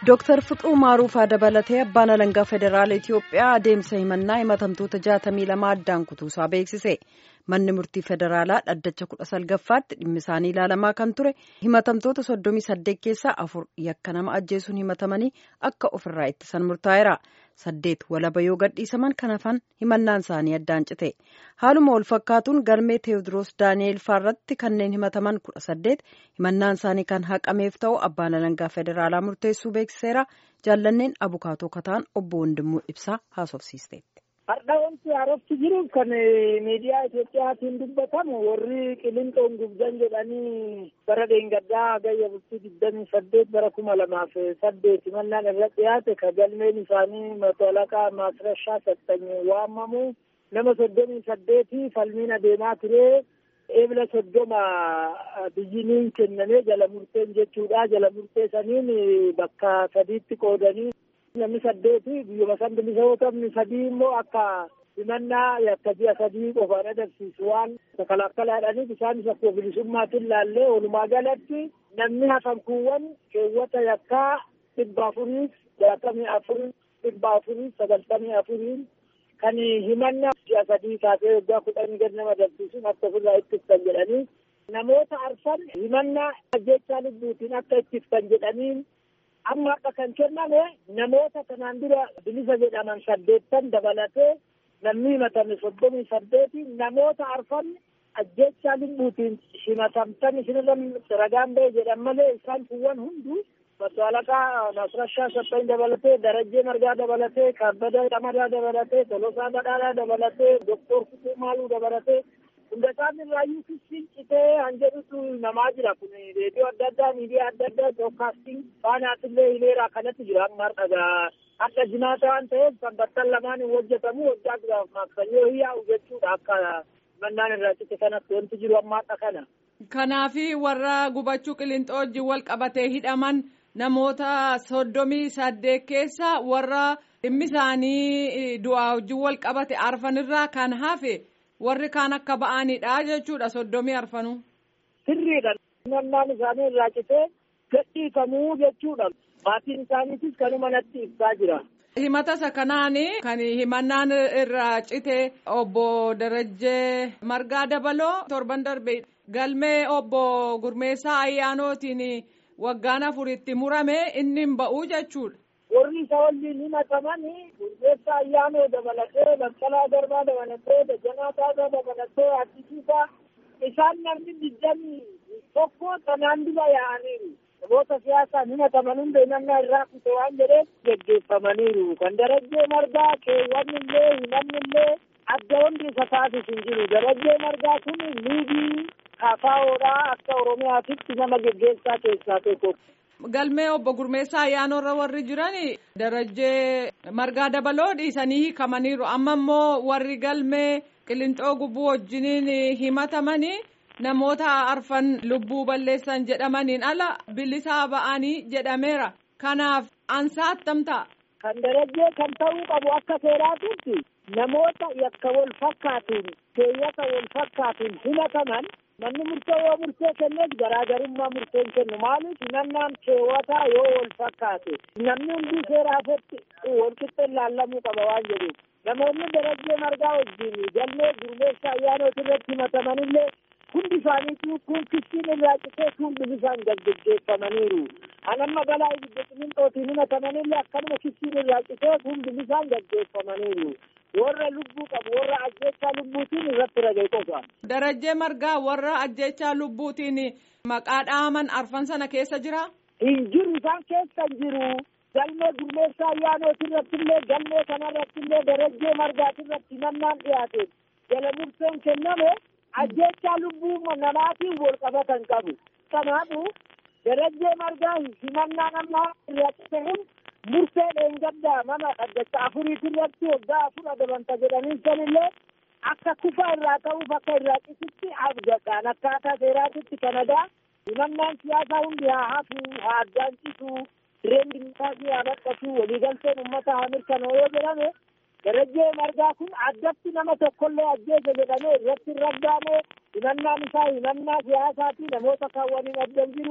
Dooktar Fiqiruu Maaruufaa dabalatee abbaan alangaa federaala Itiyoophiyaa adeemsa himannaa himatamtoota jaatamii lama addaan kutuusaa beeksise. Manni murtii federaalaa dhaddacha kudha salgaffaatti dhimmi isaanii ilaalamaa kan ture himatamtoota soddomii saddeet keessaa afur yakka nama ajjeesuun himatamanii akka ofirraa ittisan murtaa'eera. Saddeet walaba yoo gadhiisaman kan hafan himannaan isaanii addaan cite. Haaluma wal fakkaatuun galmee Teewodiroos Daani'eel Faarratti kanneen himataman kudha saddeet himannaan isaanii kan haqameef ta'u abbaan alangaa federaalaa murteessuu beeksiseera. Jaallanneen abukaatoo kataan obbo Wandimmoo Ibsaa haasofsiisteetti. Har'a wanti haarofti jiru kan miidiyaa Itoophiyaatiin dubbatamu warri qilinxoon gubdan jedhanii bara dheengaddaa gayya bultii digdamii saddeet bara kuma lamaaf saddeet himannaan irra dhiyaate ka galmeen isaanii matolaqaa maasrashaa sattanyee waamamu nama soddomii saddeeti falmiin adeemaa ture eebila soddoma biyyiniin kennamee jala murteen jechuudha jala murtee saniin bakka sadiitti qoodanii namni saddeeti biyyuma san bilisa yoo ta'u sadii immoo akka himannaa yakka ji'a sadii qofaan agarsiisu waan kalaakkalaadhaniif isaanis akkuma bilisummaatiin laallee walumaa galatti namni hafan kuuwwan keewwata yakkaa dhibba afurii jaatamii afurii dhibba afurii sagaltamii afurii kan himannaa ji'a sadii kaasee waggaa kudhanii gad nama agarsiisuun akka ofirraa ittiftan jedhanii namoota arfan himannaa ajjechaa lubbuutiin akka ittiftan jedhaniin amma akka kan kenname namoota kanaan dura bilisa jedhaman saddeettan dabalatee namni himatame soddomii saddeeti namoota arfan ajjechaa lubbuutiin himatamtan isinirra ragaan ba'e jedhan malee isaan kuwwan hunduu masaalaqaa nasrashaa saffan dabalatee darajjee margaa dabalatee kaabbada qamadaa dabalatee tolosaa badhaadhaa dabalatee doktor kutuu maaluu dabalatee hunda isaan irraayyuu kissiin citee hanjedhutu namaa jira kun reediyoo adda addaa miidiyaa adda addaa broadcasting faanaatillee hileeraa kanatti jira amma dhagaa akka jimaata waan ta'eef sanbattan lamaan hin hojjetamu waggaa duraaf maaksanyoo hiyyaa'u jechuudha akka mannaan irraa cite kanatti wanti jiru ammaadha kana. Kanaafi warra gubachuu qilinxoo wajjin wal qabatee hidhaman namoota soddomii saddeet keessa warra dhimmi isaanii du'aa wajjin wal qabate arfanirraa kan hafe. warri kaan akka ba'anidha jechuudha soddomii arfanuu. Sirriidha. Himannaan isaanii irraa citee gadhiifamuu jechuudha. Maatiin isaaniitis kanuma natti ibsaa jira. Himata isa kanaan kan himannaan irraa cite obbo Darajjee Margaa Dabaloo torban darbe galmee obbo Gurmeessaa Ayyaanootiin waggaan afuritti murame inni hin ba'uu jechuudha. warri isa waliin himataman gurmeessaa ayyaanoo dabalatee baqqalaa garbaa dabalatee dajanaa taasaa dabalatee addisiisaa isaan namni digdamii tokko kanaan dura yaa'aniiru namoota siyaasaan himataman hunda himannaa irraa kute waan jedheef geggeeffamaniiru kan darajjee margaa keewwan illee himanni illee adda hundi isa taasisu hin jiru darajjee margaa kun liigii kaafaa'oodhaa akka oromiyaatitti nama geggeessaa keessaa tokko. galmee obbo Gurmeessaa ayyaanoorra warri jiran darajjee margaa dabaloo dhiisanii hiikamaniiru amma immoo warri galmee qilinxoo gubbuu wajjiniin himatamanii namoota arfan lubbuu balleessan jedhamaniin ala bilisaa ba'anii jedhameera kanaaf ansaa attam ta'a. kan darajjee kan ta'uu qabu akka seeraatitti namoota yakka wal fakkaatuun keeyyata wal fakkaatuun himataman manni murtee yoo murtee kenneef garaagarummaa murteen kennu maaliif himannaan keewwataa yoo wal fakkaate namni hundi seeraafatti wal qixxee ilaallamuu qaba waan jedhuuf namoonni darajjee margaa wajjin galmee gurmeessa ayyaanooti irratti himatamanillee hundi isaaniitu kun kissiin irraa citee kun bilisaan gaggeeffamaniiru anamma balaa ibidda qilinxootiin himatamanillee akkanuma kissiin irraa citee kun bilisaan gaggeeffamaniiru warra lubbuu qabu warra ajjechaa lubbuutiin irratti ragee qofa. Darajjee margaa warra ajjechaa lubbuutiin maqaa dhaaman arfan sana keessa jira. Hin jiru isaan keessa hin jiru. Galmee gurmeessaa ayyaanooti irratti illee galmee kanarratti illee darajjee margaati irratti himannaan dhiyaate jala murteen kenname ajjechaa lubbuu namaatiin wal qabatan qabu. Kanaafuu darajjee margaa himannaan amma irratti ta'uun murtee dheengaddaa mana dhaddacha afuriiti irratti waggaa afur adabanta jedhanii sanillee akka kufa irraa ta'uuf akka irraa cisitti abdadhaan akkaataa seeraatitti kanadaa himannaan siyaasaa hundi haa hafu haa addaan cisu direen dimokiraasii haa badhatu waliigalteen ummata haa mirkanoo yoo jedhame darajjee margaa kun addatti nama tokkollee ajjeese jedhamee irratti hin raggaane himannaan isaa himannaa siyaasaati namoota kaawwaniin addan jiru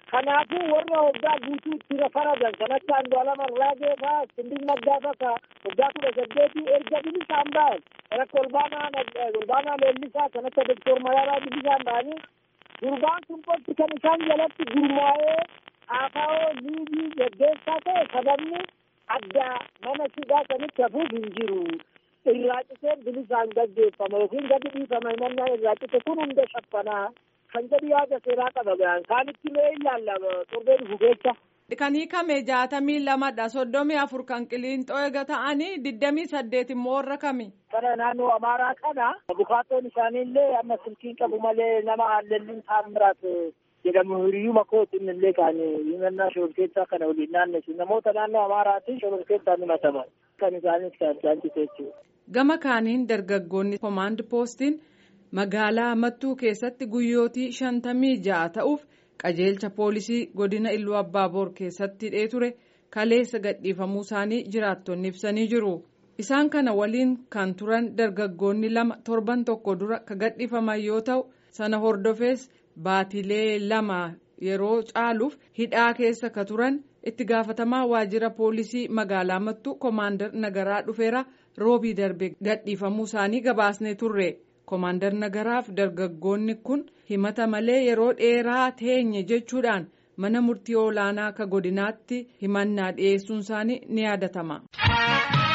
Kanaafuu warra waggaa guutuu itti faradan kan akka Andu'aalama Arraagee fa'aa Sindik Naggaa fa'aa waggaa kudha saddeetii erga bilisaan ba'an kan akka Olbaanaa Olbaanaa Leellisaa kan akka Doktor Mararaa bilisaan ba'anii gurbaan kun qofti kan isaan jalatti gurmaa'ee ABO liigii geggeessaa ta'e sababni adda mana hidhaa sanitti hafuuf hin jiru. Irraa citee bilisaan gaggeeffama yookiin gadi dhiifama himannaa irraa cite kun hunda shaffanaa kan jedhu yaada seeraa qaba gahan kaanitti mee ilaalla torbee dhufu keessa. Kan hiikame jaatamii lamadha soddomii afur kan qiliinxoo eega ta'anii digdamii saddeet immoo warra kami. Kana naannoo Amaaraa kana bukaatoon isaaniillee amma silkiin qabu malee nama hallelliin taamiraat jedhamu hiriyyuma kootiin illee kan himannaa shororkeessaa kana waliin naannessu namoota naannoo Amaaraatiin shororkeessaan himataman kan isaanis kan jaalchise jechuudha. Gama kaaniin dargaggoonni komaand poostiin magaalaa Mattuu keessatti guyyootii shantamii ja'a ta'uuf qajeelcha poolisii godina Illuu Abbaaboor keessatti hidhee ture kaleessa gadhiifamuu isaanii jiraattonni ibsanii jiru. Isaan kana waliin kan turan dargaggoonni lama torban tokko dura ka gadhiifaman yoo ta'u sana hordofees baatilee lama yeroo caaluuf hidhaa keessa ka turan itti gaafatamaa waajjira poolisii magaalaa Mattuu koomaandar nagaraa dhufeera roobii darbe gadhiifamuu isaanii gabaasnee turre. Koomaandar Nagaraaf dargaggoonni kun himata malee yeroo dheeraa teenye jechuudhaan mana murtii olaanaa akka godinaatti himannaa dhiyeessuun isaanii ni yaadatama.